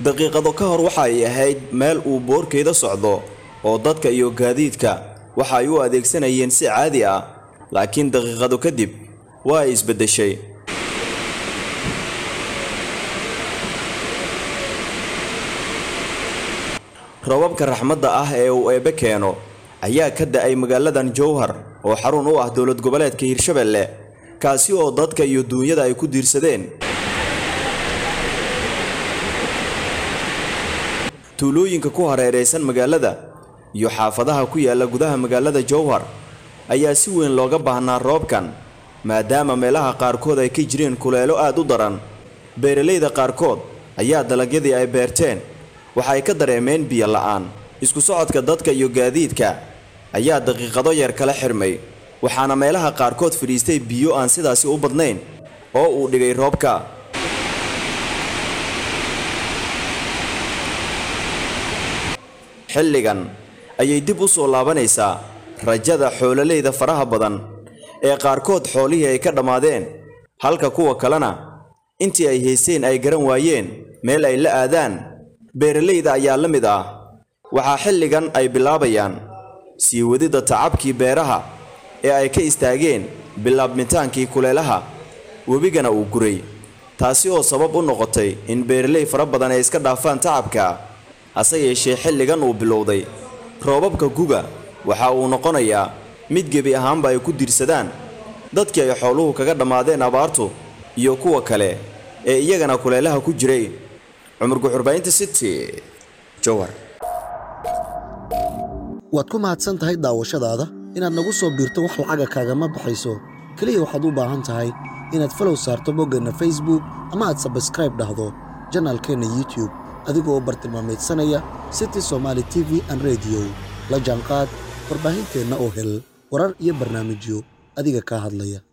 daqiiqado ka hor waxa ay ahayd meel uu boorkeeda socdo oo dadka iyo gaadiidka waxa ay u adeegsanayeen si caadi ah laakiin daqiiqado kadib waa ay isbeddeshay robabka raxmadda ah ee uu eebbe keeno ayaa ka da'ay magaaladan jowhar oo xarun u ah dowlad goboleedka hirshabelle kaasi oo dadka iyo duunyada ay ku diirsadeen tuulooyinka ku hareeraysan magaalada iyo xaafadaha ku yaalla gudaha magaalada jowhar ayaa si weyn looga baahnaa roobkan maadaama meelaha qaarkood ay ka jireen kuleelo aad u daran beeralayda qaarkood ayaa dalagyadii ay beerteen waxa ay ka dareemeen biyo la'aan isku socodka dadka iyo gaadiidka ayaa daqiiqado yar kala xirmay waxaana meelaha qaarkood fadhiistay biyo aan sidaasi u badnayn oo uu dhigay roobka xilligan ayay dib u soo laabanaysaa rajada xoololeyda faraha badan ee qaarkood xoolihii ay ka dhammaadeen halka kuwa kalena intii ay haysteen ay garan waayeen meel ay la aadaan beeralayda ayaa la mid ah waxaa xilligan ay bilaabayaan sii wadidda tacabkii beeraha ee ay ka istaageen bilaabmitaankii kuleelaha webigana uu guray taasi oo sabab u noqotay in beeraley fara badan ay iska dhaafaan tacabka hase yeeshee xilligan uu bilowday roobabka guga waxa uu noqonayaa mid gebi ahaanba ay ku diirsadaan dadkii ay xooluhu kaga dhammaadeen abaartu iyo kuwa kale ee iyagana kuleelaha ku jiray cumar guxurbaynta city jowhar waad ku mahadsan tahay daawashadaada inaad nagu soo biirto wax lacaga kaagama baxayso keliya waxaad u baahan tahay inaad falow saarto boggeenna facebook ama aad sabskraib dhahdo janaalkeenna youtube adigoo bartilmaamaydsanaya city somaali t v an rediyo la jaanqaad warbaahinteenna oo hel warar iyo barnaamijyo adiga kaa hadlaya